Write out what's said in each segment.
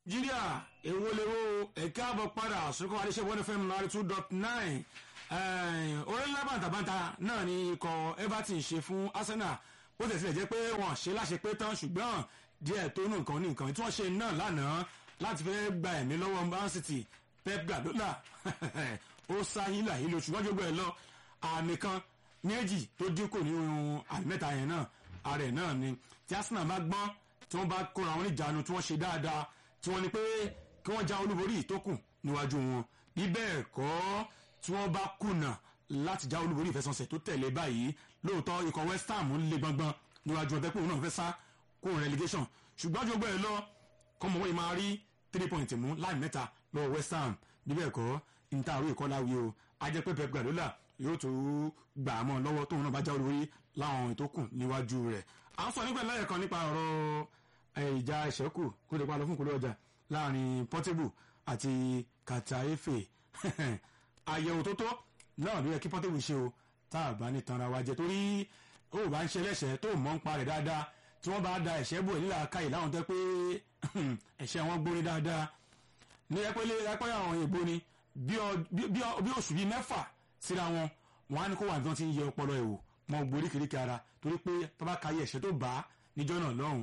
nàìjíríà èwo lèwo ẹ̀ka àbọ̀ padà sọ́kọ́ adéṣẹ́ one fm ninety two dot nine orílẹ̀ bàǹtàbàǹtà náà ni ikọ̀ everton ṣe fún arsenal bó tẹ̀ sílẹ̀ jẹ́ pé wọ́n ṣe láṣẹ pé tán ṣùgbọ́n díẹ̀ tó nù nǹkan ní nǹkan tí wọ́n ṣe náà lánàá láti fẹ́ gba ẹ̀mí lọ́wọ́ man city pep guardiola ó sá hílà hílò ṣùgbọ́n jogbo ẹ̀ lọ àmì kan méjì tó dínkù nínú àmì mẹ́ta yẹn náà ààrẹ náà ni tí arsenal bá gbọ́n tí wọ́n bá kóra wọn níjàánu tí wọ́n ṣe dáadáa tí wọ́n ní pé kí wọ́n já olúborí ìtókù níwájú wọn bí bẹ́ẹ̀ kọ́ tí wọ́n bá kùnà láti já olúborí ìfẹsọ̀nsẹ̀ tó tẹ̀lé báyìí lóòótọ́ ikọ̀ west ham ń le gbọngbọn níwájú ọ̀tẹ́ pé òun náà fẹ́ sá kó relegation ṣùgbọ́n jogbo ẹ̀ lọ kọ́mọ wọ́n máa rí three point mú láì mẹ́ta lọ́wọ́ west ham bí bẹ́ẹ̀ kọ́ ìntàwé ìkọláwí o ajẹ́ pé pep guardiola yóò tó gbà á mọ́ lọ́wọ́ tóun náà bá já olúborí láwọn ìtókù níwájú rẹ̀ à ń sọ nígbà láyẹ̀ kan nípa ọ̀rọ̀ ìjà ìṣẹ́kù kó lè pa lọ fún ìkólé ọjà láàrin portable àti kataefe àyẹ̀wò tó tó náà ló yẹ kí portable ṣe o tá a bá ní tanra wa jẹ torí ó bá ń ṣe ẹlẹ́ṣẹ̀ tó mọ̀ ń pa rẹ̀ dáadáa tí wọ́n bá da ẹ̀ṣẹ́ bò nílà káyì láwọn tẹ́ pé ẹ̀ṣẹ̀ wọn gbóni dáadáa ní ẹpẹ́lẹ́ ẹpẹ́ àwọn èèbó ni bí oṣù bíi mẹ́fà síra wọn wọn á ní kó wà nǹkan tí ń yẹ ọpọlọ ẹ̀ wò mọ gbórí kìríkì ara torí pé tọ́ba kayé ẹ̀ṣẹ̀ tó bá níjọ́ náà lọ́hùn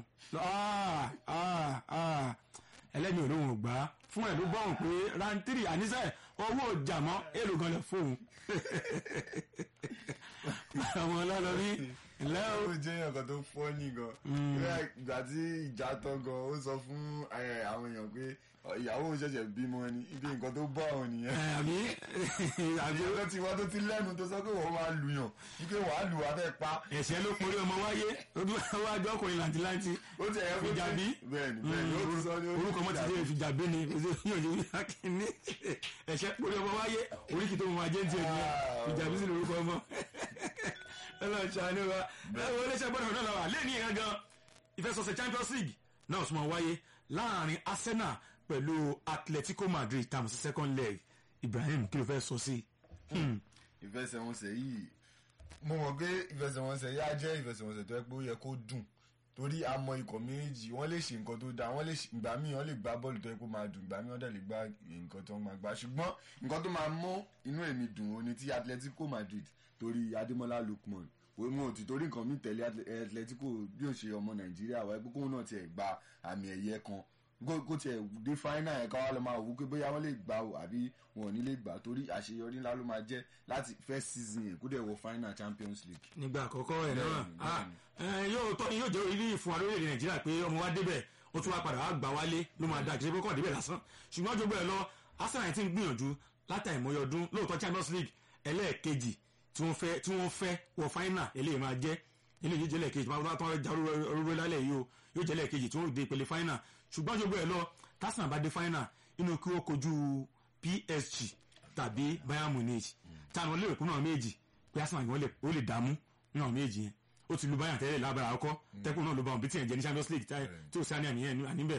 ẹlẹ́ni olóhùn ò gbá fún ẹ̀ ló gbọ́hùn pé rántírì àníṣe owó ìjàmọ́ èlò gan lẹ fóun àwọn ọlọ́lọ́rí ńlẹ́ o. ó jẹ́ ọ̀kan tó fọ́ọ̀nì gan ìgbà tí ìjà tán gan ó sọ fún àwọn èèyàn pé ìyàwó ṣẹ̀ṣẹ̀ bímọ ni ibi nǹkan tó bọ́ àwọn nìyẹn. àbí àbí ìyàwó tí wọ́n tó ti lẹ́nu tó sọ pé wọ́n máa lù yàn wípé wàá lù wá fẹ́ pa. ẹ̀ṣẹ̀ ló porí ọmọ wáyé wájú ọkùnrin làǹtìláǹtì ó ti ẹ̀yẹ́ fìjàbí bẹ́ẹ̀ni bẹ́ẹ̀ni ó ti sọ ní orúkọ mọ́ ti dé fìjàbí ni yóò ṣe wíwá kínní ẹ̀ṣẹ̀ porí ọmọ wáyé oríkì tó mọ ajé ń tiẹ̀ nìyẹn fìjàbí sí lórúkọ ọmọ ọlọ́run ṣàánú wa ẹ wo iléeṣẹ́ gbọ́dọ̀ náà lọ́wọ́ lẹ́ẹ̀ni ìran gan ìfẹsọ̀sẹ̀ champions league náà súnmọ́ wáyé láàrin arsenal pẹ̀lú atletico madrid tàmù sí second leg ibrahim kí ló fẹ́ sọ sí. ìfẹsẹ̀wọnsẹ̀ yìí mo mọ̀ pé ìfẹsẹ̀wọnsẹ̀ yìí á jẹ́ ìfẹsẹ̀wọnsẹ̀ tó yẹ pé ó yẹ kó dùn torí àmọ́ ikọ̀ méjì wọ́n lè ṣe nǹkan tó dáa wọ́n lè ìgbà míì wọ́n lè gbá bọ́ọ̀lù tó yẹ kó máa dùn ìgbà míì wọ́n dẹ̀ lè gbá nǹkan tó máa gbá ṣùgbọ́n nǹkan tó máa mú inú èmi dùn ó ní ti atletico madrid torí adémọlá lukman mo ò ti torí nǹkan mi tẹ̀lé atletico bí ó ṣe ọmọ nàìjíríà wáyé pé kóun náà tiẹ̀ gba àmì ẹ̀yẹ kan kó tiẹ̀ dé fáínà ẹ̀ ká wá lọ máa wò pé bóyá wọ́n lè gbà ó àbí wọn ò ní lè gbà torí àṣeyọrí ńlá ló máa jẹ́ láti first season yẹn kó dẹ̀ wọ fáínà champions league. nígbà àkọ́kọ́ ẹ̀ náà yóò tọ́ ni yóò jẹ́ orílẹ̀ ìfún wa lórílẹ̀ nàìjíríà pé ọmọ wa débẹ̀ ó tún wá padà wá gbà wálé ló máa dáa kì í ṣe pé kọ́ débẹ̀ lásán ṣùgbọ́n jogbo ẹ̀ lọ arsenal ti ń gbìyànjú látàìmọye ọdún lóòótọ́ champions league ẹlẹ́ẹ̀kejì tí wọ́n fẹ́ tí wọ́n fẹ́ wọ fáínà eléyìí máa jẹ́ eléyìí jẹ́ lẹ́ẹ̀kejì tó bá tó já orúurú lálẹ́ yìí o yóò jẹ́ lẹ́ẹ̀kejì tí wọ́n dé ìpele fáínà ṣùgbọ́n jogbo ẹ̀ lọ tásán bá dé fáínà inú kí wọ́n kojú psg tàbí bayern munich táwọn lérò kún náà méjì pé arsenal yìí ó lè dààmú náà méjì yẹn ó ti lu bayern tẹ́lẹ̀ lábàrà ọkọ́ tẹ́kùn náà ló bá wọn bí tí yẹn jẹ́ ní champions league tí ó sáré àníyàn àníbẹ̀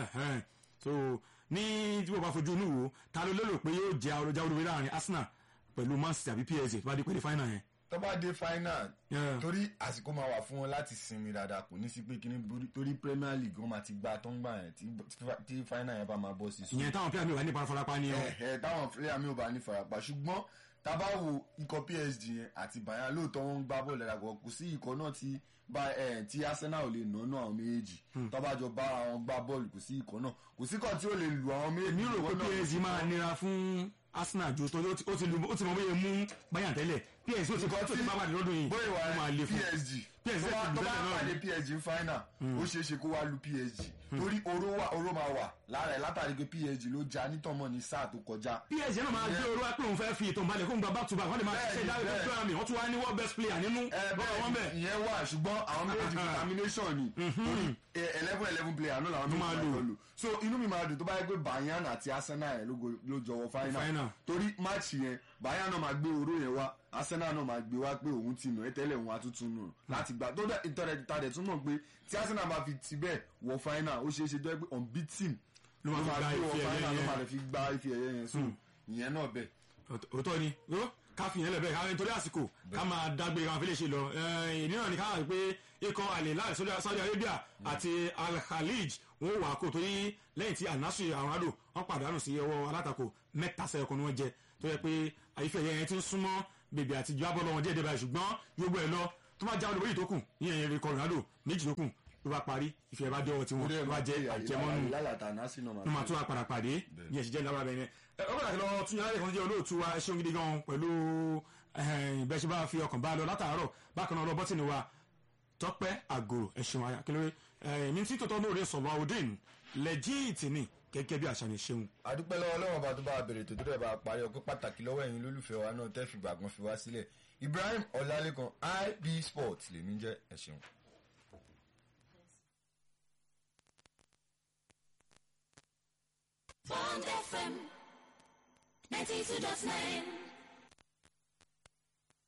so ní tí wọ́n bá fojú inú wo ta ló lérò pé yóò jẹ́ àròjà olùwé láàrin arsenal pẹ̀lú man city àbí psg tó bá dé pẹ̀lú final yẹn. tó bá dé final torí àsìkò máa wà fún wọn láti sinmi dáadáa kò ní sí pé kíní torí premier league wọn máa ti gba tó ń gbà yẹn tí final yẹn bá máa bọ́ sí. ìyẹn táwọn player mi wà ní farapa ni o. ẹ ẹ táwọn player mi ò bá ní farapa ṣùgbọ́n tábà wo ikọ̀ psg yẹn àti bayern lóòótọ́ wọn ń gbá bọ́ọ̀lù ẹ̀dá kò sí ikọ̀ náà tí bá ẹ tí arsenal ò lè nánú àwọn méjèèjì tó bá jọ bá àwọn gbá bọ́ọ̀lù kò sí ikọ̀ náà kò sí ikọ̀ tí ó lè lu àwọn méjèèjì. èmi rò pé psg máa nira fún arsenal ju tó ó ti lu ó ti mọ bóyá mú bayern tẹ́lẹ̀ psg ó ti kọ́ tó ti bá wà lọ́dún yìí bóyá ó máa le wà fún psg PSG tó bá ti lù tẹ́lẹ̀ náà pàdé ni. psg final ó ṣeé ṣe kó wá lu psg torí oró wà oró máa wà lára ẹ̀ látàrí pé psg ló já nítọ̀mọ́ ní sáà tó kọjá. psg náà máa gbé orú wá pé òun fẹ́ fi ìtàn balẹ̀ kó ń gba back to back wọ́n lè máa Bẹ́ẹ̀ni, ṣiṣẹ́ dáwọ́ bẹ́ẹ̀. tó àmì wọ́n tún wá ní world best player nínú ẹ bọ́ọ̀ wọn bẹ̀. bẹ́ẹ̀ ìyẹn wà ṣùgbọ́n àwọn méjì determination ni torí eleven eleven player náà làwọn méjì máa máa lò. lò so inú mi máa dùn tó bá yẹ pé Bayern àti Arsenal yẹn ló go- ló jọwọ Final. final torí match yẹn Bayern náà máa gbé oró yẹn wá Arsenal náà máa gbé wá pé òun ti nù ẹ tẹ́lẹ̀ òun àtúntún nù láti gbà tó dẹ̀ ìtọ́rẹ̀ tàdẹ̀ tún mọ̀ pé tí Arsenal bá fi ti bẹ́ẹ̀ wọ final ó ṣeé ṣe tó yẹ pé unbeaten Ló máa fi gba gbé wọ ife ẹ̀yẹ final ló yẹn. máa lè fi gba ife ẹ̀yẹ yẹn so ìyẹn náà bẹ́ẹ̀. òótọ́ ni ó ká fi yẹn lẹ̀ bẹ́ẹ̀ ká nítorí àsìkò ká máa dágbére káwọn fi lè ṣe lọ ìní náà ní ká wà pé ikọ̀ Al-Hilal Saudi Arabia àti Al-Khalij wọn wà kó torí lẹ́yìn tí Al-Nassr àwọn adò wọn pàdánù sí ọwọ́ alátakò mẹ́ta sẹ́yọkọ̀ ni wọ́n jẹ tó yẹ pé àyífẹ́ yẹn ti ń súnmọ́ bèbè àti ju abọ́ lọ́wọ́ díẹ̀ díẹ̀ báyìí ṣùgbọ́n gbogbo ẹ̀ lọ tó máa já olùbóyè tó kù ní ẹ̀yìn rẹ̀ Ronaldo méjì tó kù ló bá parí ìfẹ́ bá jọwọ́ tiwọn ló bá jẹ́ àjẹmọ́nù ló máa tún apàdà pàdé ní ẹ̀sìn jẹ́ ní alábẹ́ yẹn. ẹ ọ pàtàkì lọ tún yàrá ìkànnì jẹ́ olóòtú wa ẹ ṣeun gidi gan pẹ̀lú bẹ́ẹ̀ ṣe bá fi ọkàn bá lọ látàárọ̀ bákan náà lọ bọ́tìnì wa tọ́pẹ́ àgòrò ẹ ṣeun akílóore mi tí tòótọ́ lóore sọ̀rọ̀ àwòdìn lẹ́jíìtì ni gẹ́gẹ́ bí àṣà ni ṣeun. àdúpẹ́ lọ́wọ́ lọ́wọ́ bá tó bá bèrè tó tó dẹ̀ bá parí ọpẹ́ pàtàkì lọ́wọ́ ẹ̀yin lólùfẹ́ wa náà tẹ́ fi gbàgbọ́n fi wá sílẹ̀ Ibrahim Ọlálékan IB Sports lèmi jẹ́ ẹ ṣeun. Bond FM 92.9